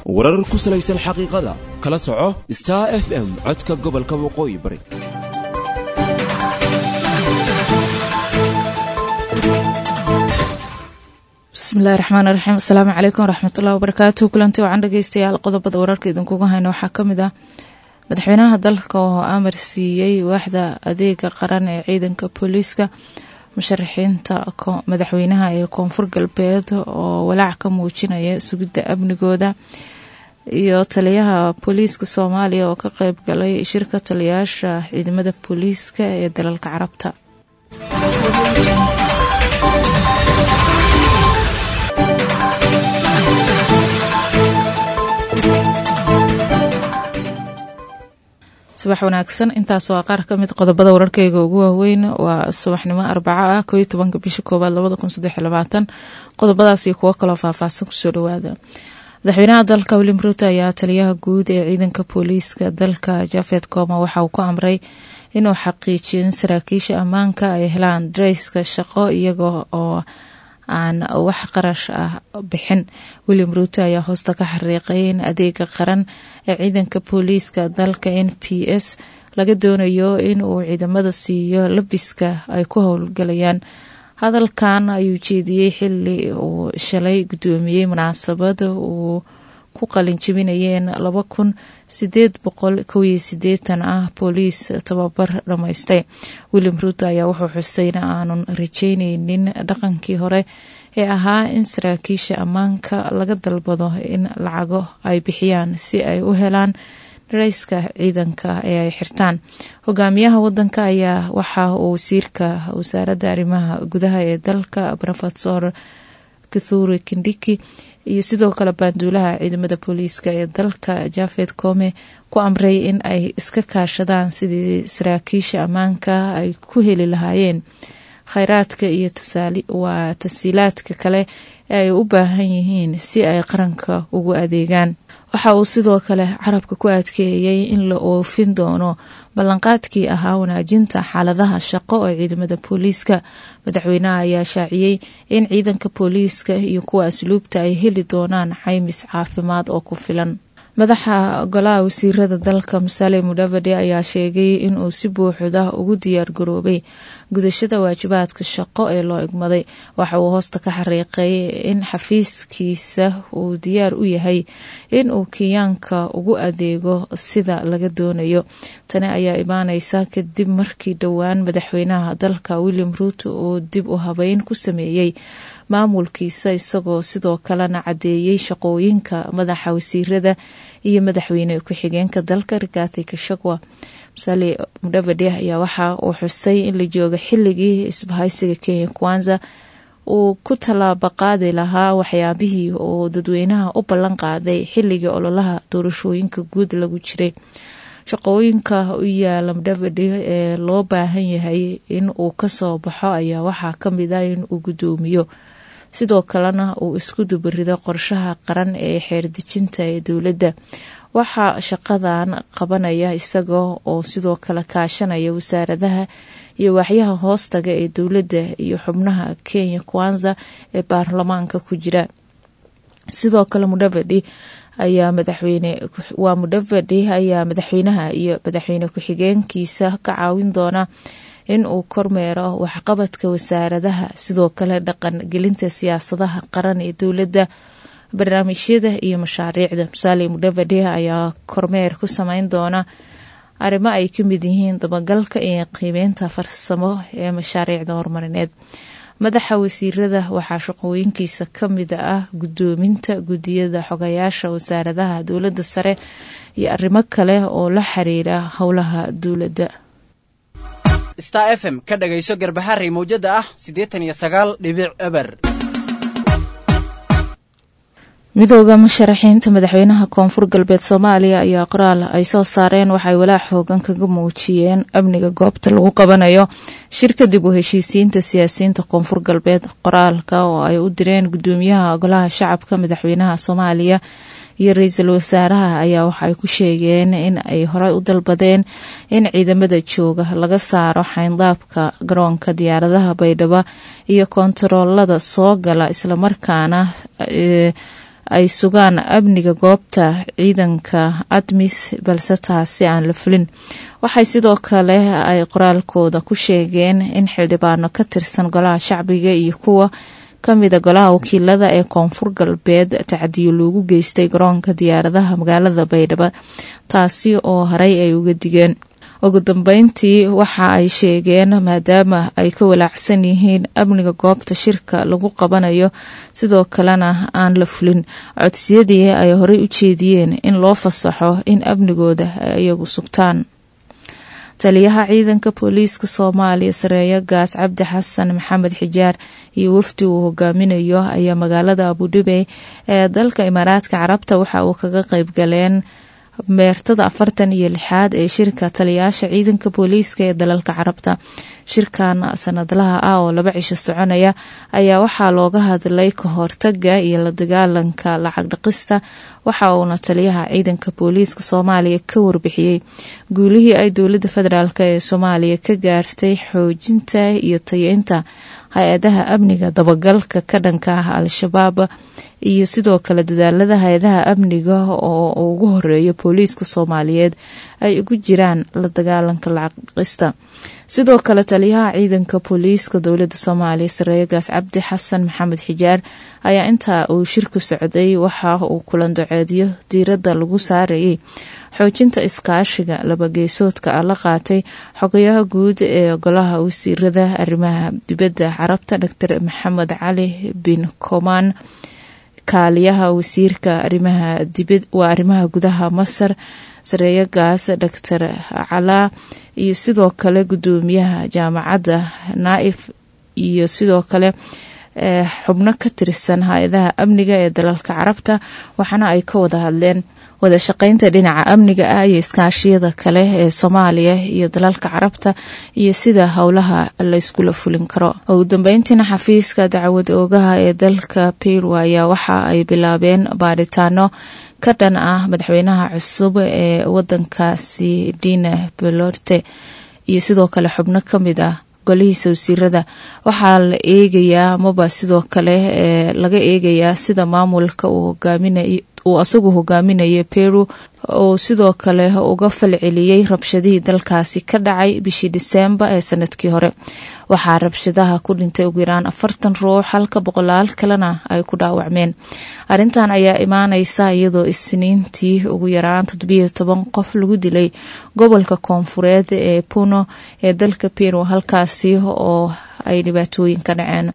warar ku salaysan xaqiiqada kala soco star f m codka gobolka waqooyi bari bismillahi raxmaan raxiim asalaamu calaykum waraxmatullahi wabarakaatu kulanti wacan dhegeystayaal qodobada wararka idinkuga hayna waxaa kamid ah madaxweynaha dalka oo amar siiyey waaxda adeega qaran ee ciidanka booliiska musharaxiinta madaxweynaha ee koonfur galbeed oo walaac ka muujinaya sugidda amnigooda iyo taliyaha booliiska soomaaliya oo ka qeyb galay shirka taliyayaasha ciidamada booliiska ee dalalka carabta subax wanaagsan intaas waa qaar kamid qodobada wararkeyga ugu waaweyn waa subaxnimo arbaco ah kooiyo tobanka bisha koowaad labada kun saddex labaatan qodobadaas iyo kuwo kaloo faahfaahsan kusoo dhawaada madaxweynaha dalka william ruuto ayaa taliyaha guud ee ciidanka booliiska dalka jafed kooma waxa uu ku amray inuu xaqiijiyo in saraakiisha ammaanka ay helaan dareyska shaqo iyaga oo aan wax qarash ah bixin william ruuto ayaa hoosta ka xariiqay in adeega qaran ee ciidanka booliiska dalka n p s laga doonayo in uu ciidamada siiyo labiska ay ku howlgalayaan hadalkan ayuu jeediyey xili uu shalay guddoomiyey munaasabad uu ku qalin jebinayeen laba kun sideed boqol kowiyo sideetan ah booliis tababar dhammaystay william ruuto ayaa wuxuu xusay in aanun rajeyneynin dhaqankii hore ee ahaa in saraakiisha ammaanka laga dalbado in lacago ay bixiyaan si ay u helaan dareyska ciidanka ee ay xirtaan hogaamiyaha wadanka ayaa waxa uu wasiirka wasaaradda arrimaha gudaha ee dalka rofesor kathuri kindiki iyo sidoo kale baanduulaha ciidamada booliiska ee dalka jafed kome ku amray in ay iska kaashadaan sidii saraakiisha ammaanka ay ku heli lahaayeen kheyraadka iyo waa tasiilaadka kale ee ay u baahan yihiin si ay qaranka ugu adeegaan waxa uu sidoo kale carabka ku adkeeyey in la oofin doono ballanqaadkii ahaa wanaajinta xaaladaha shaqo ee ciidamada booliiska madaxweynaha ayaa shaaciyey in ciidanka booliiska iyo kuwa asluubta ay heli doonaan caymis caafimaad oo ku filan madaxa golaha wasiirada dalka musale mudavade ayaa sheegay inuu si buuxda ugu diyaar garoobay gudashada waajibaadka shaqo ee loo igmaday waxa uu hoosta ka xariiqay in xafiiskiisa uu diyaar u yahay in uu kenyaanka ugu adeego sida laga doonayo tani ayaa imaaneysa kadib markii dhowaan madaxweynaha dalka william ruuto uu dib u habeyn ku sameeyey maamulkiisa isagoo sidoo kalena caddeeyey shaqooyinka madaxa wasiirada iyo madaxweyne ku-xigeenka dalka rigathi kashagwa musale mudhavade ayaa waxa uu xusay in la jooga xilligii isbahaysiga kenya kwanza uu ku tallaaba qaadi lahaa waxyaabihii uu dadweynaha u ballan qaaday xilligii ololaha doorashooyinka guud lagu jiray shaqooyinka u yaala mudhavade ee loo baahan yahay in uu kasoo baxo ayaa waxaa kamid ah in uu guddoomiyo sidoo kalena uu isku dubarido qorshaha qaran ee xeerdejinta ee dowladda waxaa shaqadan qabanaya isaga oo sidoo kale kaashanaya wasaaradaha iyo waaxyaha hoostaga ee dowladda iyo xubnaha kenya kwanza ee baarlamaanka ku jira sidoo kale mudhavadi ayaa madaxweyne waa mudhavadi ayaa madaxweynaha iyo madaxweyne ku-xigeenkiisa ka caawin doona in uu kormeero waxqabadka wasaaradaha sidoo kale dhaqan gelinta siyaasadaha qaran ee dowladda barnaamijyada iyo mashaariicda musaale mudhavade ayaa kormeer ku sameyn doona arrimo ay ka mid yihiin dabagalka iyo qiimeynta farsamo ee mashaariicda horumarineed madaxa wasiirada waxaa shaqooyinkiisa ka mid ah guddoominta guddiyada xogayaasha wasaaradaha dowladda sare iyo arrimo kale oo la xiriira howlaha dowladda star f m ka dhagayso garbaharey mawjada ah siddeetan iyo sagaal dhibic eber midooda musharaxiinta madaxweynaha koonfur galbeed soomaaliya ayaa qoraal ay soo saareen waxay walaac xoogan kaga muujiyeen amniga goobta lagu qabanayo shirka dib u heshiisiinta siyaasiyiinta koonfur galbeed qoraalka oo ay u direen gudoomiyaha golaha shacabka madaxweynaha soomaaliya iyo ra-iisul wasaaraha ayaa waxaay ku sheegeen in ay horey u dalbadeen in ciidamada jooga laga saaro xayndaabka garoonka diyaaradaha baydhabo iyo kontaroolada soo gala islamarkaana ay sugaan amniga goobta ciidanka admis balse taasi aan la fulin waxay sidoo kale ay qoraalkooda ku sheegeen in xildhibaano ka tirsan golaha shacbiga iyo kuwa kamida golaha wakiilada ee koonfur galbeed tacdiyo loogu geystay garoonka diyaaradaha magaalada baydhabo taasi oo horey ay uga digeen ugu dambeyntii waxa ay sheegeen maadaama ay ka walaacsan yihiin amniga goobta shirka lagu qabanayo sidoo kalena aan la fulin codsiyadii ay horey u jeediyeen in loo fasaxo in amnigooda ay iyagu sugtaan taliyaha ciidanka booliiska soomaaliya sareeyo gaas cabdi xasan maxamed xijaar iyo wafdi uu hogaaminayo ayaa magaalada abudhibey ee dalka imaaraadka carabta waxa uu kaga qeyb galeen meertada afartan iyo lixaad ee shirka taliyaasha ciidanka booliiska ee dalalka carabta shirkan sanadlaha ah oo laba cisho soconaya ayaa waxaa looga hadlay ka hortaga iyo la dagaalanka lacag dhaqista waxa uuna taliyaha ciidanka booliiska soomaaliya ka warbixiyey guulihii ay dowladda federaalk ee soomaaliya ka gaartay xoojinta iyo tayeynta hay-adaha amniga dabagalka ka dhanka ah al-shabaab iyo sidoo kale dadaalada hay-adaha amniga oo ugu horeeya booliiska soomaaliyeed ay ugu jiraan la dagaalanka lacag dhaqista sidoo kale taliyaha ciidanka booliiska dowladda soomaaliya sareeyo gaas cabdi xasan maxamed xijaar ayaa intaa uu shirku socday waxa uu kulan doceedyo diiradda lagu saarayay xoojinta iskaashiga labageesoodka ah la qaatay xogayaha guud ee golaha wasiirada arrimaha dibadda carabta dor maxamed cali bin komaan kaaliyaha wasiirka arimaha dibad waa arrimaha gudaha masar sareeyo gaas doctor calaa iyo sidoo kale gudoomiyaha jaamacadda naaif iyo sidoo kale xubno ka tirsan hay-adaha amniga ee dalalka carabta waxaana ay ka wada hadleen wada shaqeynta dhinaca amniga ah iyo iskaashiyada kale ee soomaaliya iyo dalalka carabta iyo sida howlaha layskula fulin karo ugu dambeyntiina xafiiska dacwad oogaha ee dalka peru ayaa waxa ay bilaabeen baaritaano ka dhan ah madaxweynaha cusub ee wadankaasi dina belorte iyo sidoo kale xubno kamid ah golihiisa wasiirada waxaa la eegayaa amaba sidoo kale ee laga eegayaa sida maamulka uu hogaaminay uu asagu hogaaminaya peru oo sidoo kale uga falceliyey rabshadihii dalkaasi ka dhacay bishii diseembar ee sanadkii hore waxaa rabshadaha ku dhintay ugu yaraan afartan ruux halka boqolaal kalena ay ku dhaawacmeen arrintan ayaa imaaneysa iyadoo isniintii ugu yaraan toddobiyo toban qof lagu dilay gobolka koonfureed ee puno ee dalka peru halkaasi oo ay dhibaatooyin ka dhaceen